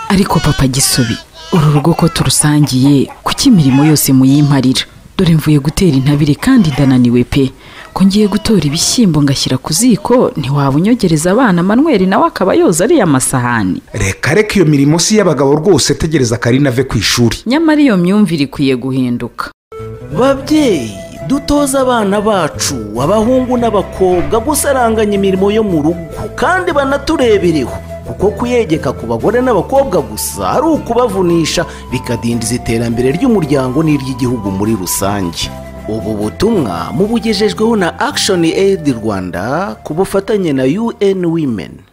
ariko papa gisubi uru rugo ko turusangiye kuki imirimo yose muyimparira dore mvuye gutera intabire kandi ndananiwe pe ko ngiye gutora ibishyimbo ngashyira ku ziko ntiwaba unyongereza abana manweri nawe akaba yoza ariya masahani reka reka iyo mirimo si iy'abagabo rwose tegereza karina ave ku ishuri nyamara iyo myumvire ikwiye guhinduka babyeyi dutoze abana bacu abahungu n'abakobwa gusaranganya imirimo yo mu rugo kandi banaturebereho kuko kuyegeka ku bagore n'abakobwa gusa ari ukubavunisha bikadindiza iterambere ry'umuryango n'iry'igihugu muri rusange ubu butumwa mubugejejweho na akishoni eyidi rwanda ku bufatanye na UN Women.